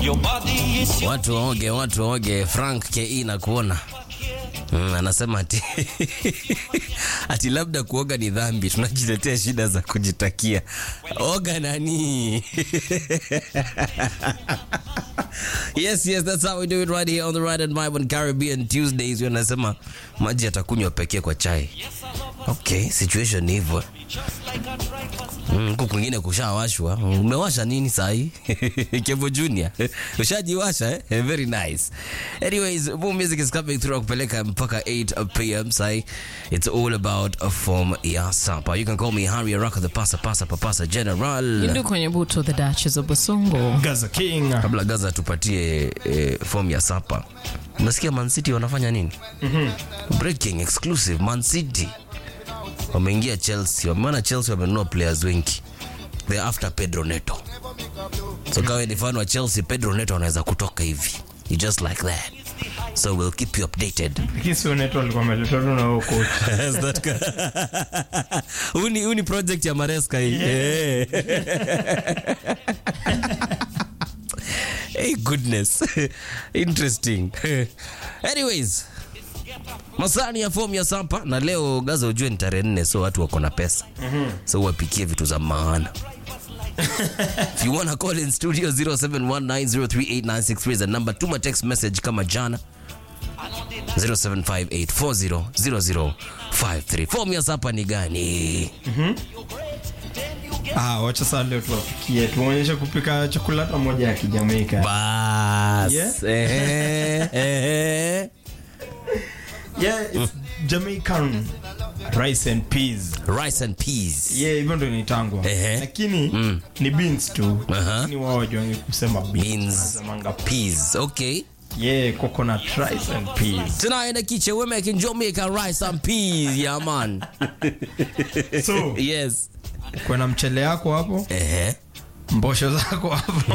Your body is your Watu waoge, watu waoge. Frank KE na kuona Mm, anasema ati ati labda kuoga ni dhambi, tunajiletea shida za kujitakia. Oga nani? yes, yes, that's how we do it right here on the Right and Vibe on Caribbean Tuesdays. Wanasema maji yatakunywa pekee kwa chai. Okay, situation ni hivyo. Mm, Huku kwingine kushawashwa. Umewasha nini sahi? Kevo Junior. Ushajiwasha eh? Eh, Very nice. Anyways, more music is coming through kupeleka mpaka 8 p.m. sahi. It's all about a form ya sapa. You can call me Harry Araka the pasa pasa papasa general. Ndu kwenye buto the Duchess of Basongo. Gaza King. Kabla Gaza tupatie eh, form ya sapa. Unasikia Man City wanafanya nini? Breaking exclusive Man City. Wameingia Chelsea. Wameona Chelsea wamenunua players wengi. They're after Pedro Neto. So kawe ni fan wa Chelsea, Pedro Neto anaweza kutoka hivi. You just like that. So we'll keep you updated. Lakini sio Neto alikuwa ameletwa tu na huyo coach. Yes, that guy. Huu ni- huu ni project ya Maresca hii. Eh. hey goodness interesting anyways masani ya fomu ya sapa na leo gaza ujue ni tarehe nne so watu wako na pesa so wapikie vitu za maana if you wanna call in studio 0719038963 is the number tuma text message kama jana 0758400053 fomu ya sapa ni gani Ah, wacha sasa leo tuwapikie. Tuonyeshe kupika chakula hata moja ya Kijamaika. bas Yeah. ehe, ehe. Yeah, it's Jamaican rice and peas. rice and peas Yeah, hivyo ndo inaitangwa. Ehe. Lakini ni beans tu. Aha. Lakini wao wajuangi kusema beans. beans Wanasemanga peas okay Yeah, coconut rice and peas. tonight in the kitchen we're making jamaican rice and peas yeah man So, yes kuna mchele yako hapo, ehe mbosho zako hapo.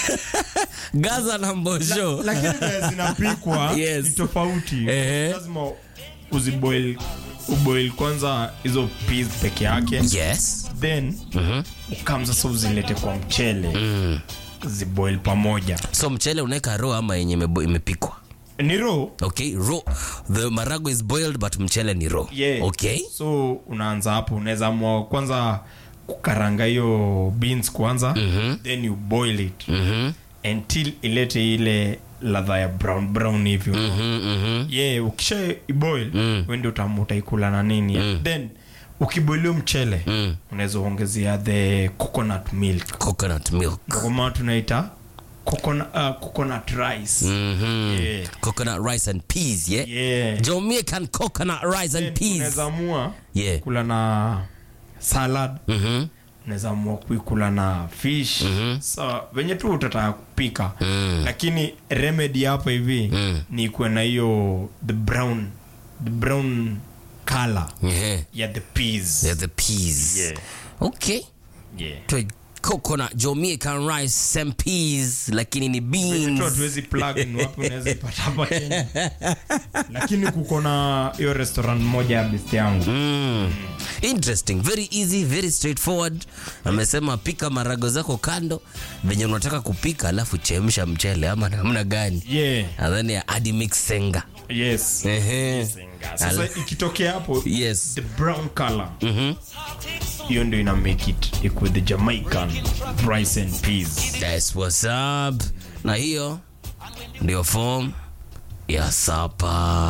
gaza na mbosho Lakini vile zinapikwa Yes. ni tofauti. Ehe. Lazima uziboil uboil kwanza hizo peas peke yake. yes Then ukam sasa uzilete kwa mchele. Ziboil pamoja. so mchele unaweka raw ama yenye imebo- imepikwa Ni raw. okay raw the marago is boiled but mchele ni raw Yeah. okay so unaanza hapo unaweza amua kwanza kukaranga hiyo beans kwanza then you boil it mhm until ilete ile ladha ya brown brown hivyo mhm mhm yeah ukisha iboil mm. wende utamu utaikula na nini then ukiboilio mchele Mm. unaweza ongezea the coconut milk coconut milk Ndio kwa maana tunaita coconut, uh, coconut rice mhm Yeah. coconut rice and peas yeah, yeah. jamaican coconut rice and Then peas unaweza amua yeah kula na salad mhm unaweza amua kuikula na fish mm-hmm. so venye tu utataka kupika Mm. lakini remedy hapa hivi Mm. ni kuwe na hiyo the brown the brown color yeah ya the peas They're the peas. Yeah. Okay. yeah. To coconut Jamaican rice and peas lakini ni tu beans. hatuwezi plug ni wapi unaweza ipata hapa Kenya lakini kuko na hiyo restaurant moja ya best yangu Mm. Interesting, very easy, very straightforward. Amesema pika marago zako kando venye unataka kupika, alafu chemsha mchele ama namna gani? yeah Nadhani ya adi mix senga. yes Ehe. sasa Al- ikitokea hapo Yes. the brown color Mhm. hiyo ndio ina make it ikuwe the jamaican rice and peas That's what's up. Na hiyo ndio form ya sapa.